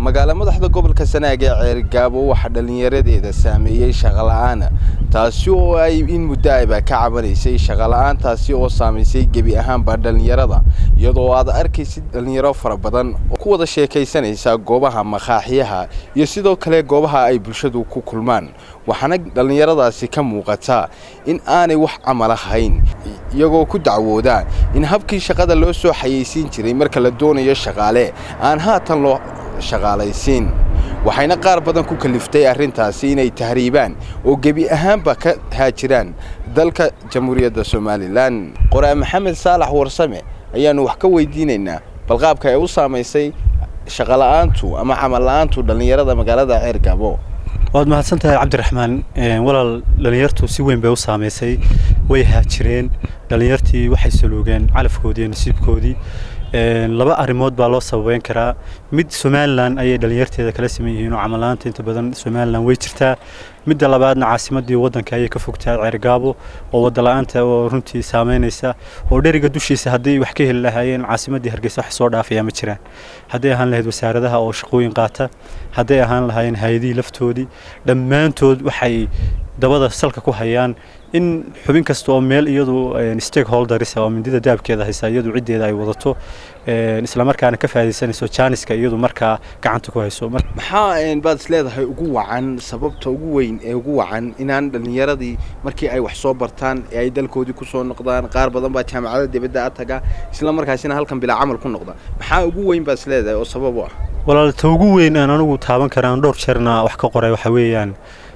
magaalo madaxda gobolka sanaag ee ceergaabo waxaa dhallinyaradeeda saameeyey shaqola'aana taasi oo ay in muddo ayba ka cabanaysay shaqola'aantaasi oo saamaysay gebi ahaanba dhallinyarada iyadoo aad arkaysid dhallinyaro fara badan oo ku wada sheekaysanaysa goobaha makaaxiyaha iyo sidoo kale goobaha ay bulshadu ku kulmaan waxaana dhallinyaradaasi ka muuqata in aanay wax camal ahayn iyagoo ku dacwooda in habkii shaqada loo soo xayeysiin jiray marka la doonayo shaqaale aan haatan loo shaqaalaysiin waxayna qaar badan ku kaliftay arrintaasi inay tahriibaan oo gebi ahaanba ka haajiraan dalka jamhuuriyadda somalilan qoraa maxamed saalax warsame ayaannu wax ka weydiinaynaa balqaabka ay u saamaysay shaqola'aantu ama camalla'aantu dhallinyarada magaalada ceergabo waad mahadsan tahay cabdiraxmaan walaal dhallinyartu si weyn bay u saamaysay way haajireen dhallinyartii waxay saluugeen calafkoodii iyo nasiibkoodii laba arrimood baa loo sababeyn karaa mid somalilan ayay dhallinyarteeda kala siman yihiin oo camalaanta inta badan somalilan way jirtaa midda labaadna caasimadii waddanka ayay ka fogtahay ceergaabo oo wadala-aanta oo runtii saameynaysa oo dheriga dushiisa haddii wax ka heli lahaayeen caasimadii hargeysa wax soo dhaafaya ma jiraan hadday ahaan lahayd wasaaradaha oo shaqooyin qaata hadday ahaan lahaayeen hay-adihii laftoodii dhammaantood waxay dabada salka ku hayaan in xubin kasta oo meel iyadu stakeholders oo mindida daabkeeda haysa iyadu ciddeeda ay wadato islamarkaana ka faa'idaysanayso jaaniska iyadu markaa gacanta ku hayso maxaa baad is leedahay ugu wacan sababta ugu weyn ee ugu wacan inaan dhallinyaradii markii ay wax soo bartaan ee ay dalkoodii ku soo noqdaan qaar badan baa jaamacada dibadda a taga isla markaasina halkan bilaa camal ku noqda maxaa ugu weyn baad is leedahay oo sabab u ah walaalta ugu weyn aan anigu taaban karaan dhowr jeerna wax ka qoray waxa weeyaan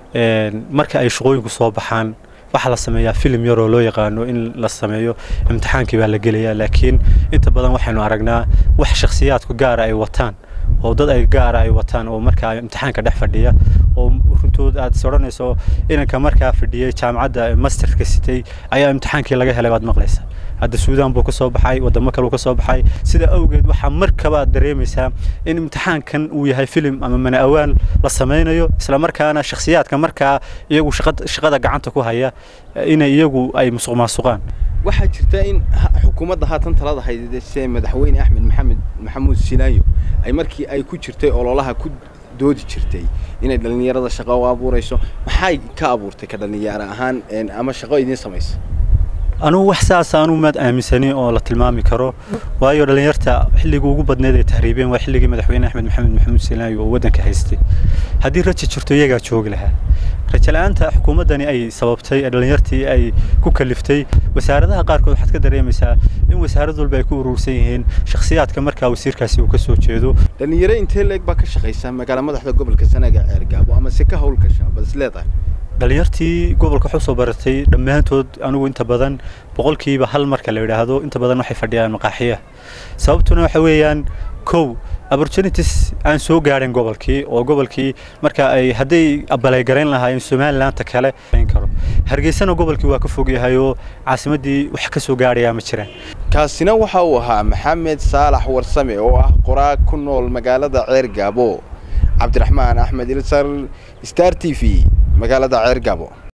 marka ay shaqooyinku soo baxaan waxaa la sameeyaa filim yaroo loo yaqaano in la sameeyo imtixaankii baa la gelayaa laakiin inta badan waxaynu aragnaa wax shakhsiyaadku gaara ay wataan oo dad ay gaara ay wataan oo markaa imtixaanka dhex fadhiya oo runtood aad is odhanayso inanka markaa fadhiyey jaamacadda masterka sitay ayaa imtixaankii laga helay baad maqlaysa hadda suudaan buu ka soo baxay wadamo kaleu ka soo baxay sida awgeed waxaa markaba dareemaysaa in imtixaankan uu yahay filim ama mana awaan la samaynayo isla markaana shakhsiyaadka markaa iyagu shaqada gacanta ku haya inay iyagu ay musuq maasuqaan waxaa jirta in xukuumadda haatan talada haydse madaxweyne axmed maxamed maxamuud silaayo ay markii ay ku jirtay ololaha ku doodi jirtay inay dhallinyarada shaqo u abuurayso maxay ka abuurtay ka dhallinyaro ahaan ama shaqo idiin samaysa anugu wax saas aanu maad aaminsani oo la tilmaami karo waayo dhallinyarta xilligii ugu badneed ay tahriibeen waa xilligii madaxweyne axmed maxamed maxamuud silaayo oo waddanka haystay haddii raja jirto iyagaa joogi lahaa raja la-aanta xukuumaddani ay sababtay ee dhallinyartii ay ku kaliftay wasaaradaha qaarkood waxaad ka dareemaysaa in wasaarad walba ay ku urursan yihiin shakhsiyaadka markaa wasiirkaasi uu ka soo jeedo dhallinyaro intee leeg baa ka shaqaysa magaala madaxda gobolka sanaaga ceergaabo ama se ka howlgasha baad is leedahay dhallinyartii gobolka waxu soo baratay dhammaantood anigu inta badan boqolkiiba hal marka la yidhaahdo inta badan waxay fadhiyaan maqaaxiya sababtuna waxa weeyaan kow opportunities aan soo gaadhin gobolkii oo gobolkii marka ay hadday abaleygarayn lahaayeen somalilandta kale karo hargeysana gobolkii waa ka fog yahay oo caasimaddii wax ka soo gaadhayaa ma jiraan kaasina waxa uu ahaa maxamed saalax warsame oo ah qoraag ku nool magaalada ceergaabo cabdiraxmaan axmed ilsar star t v magaalada ceergaabo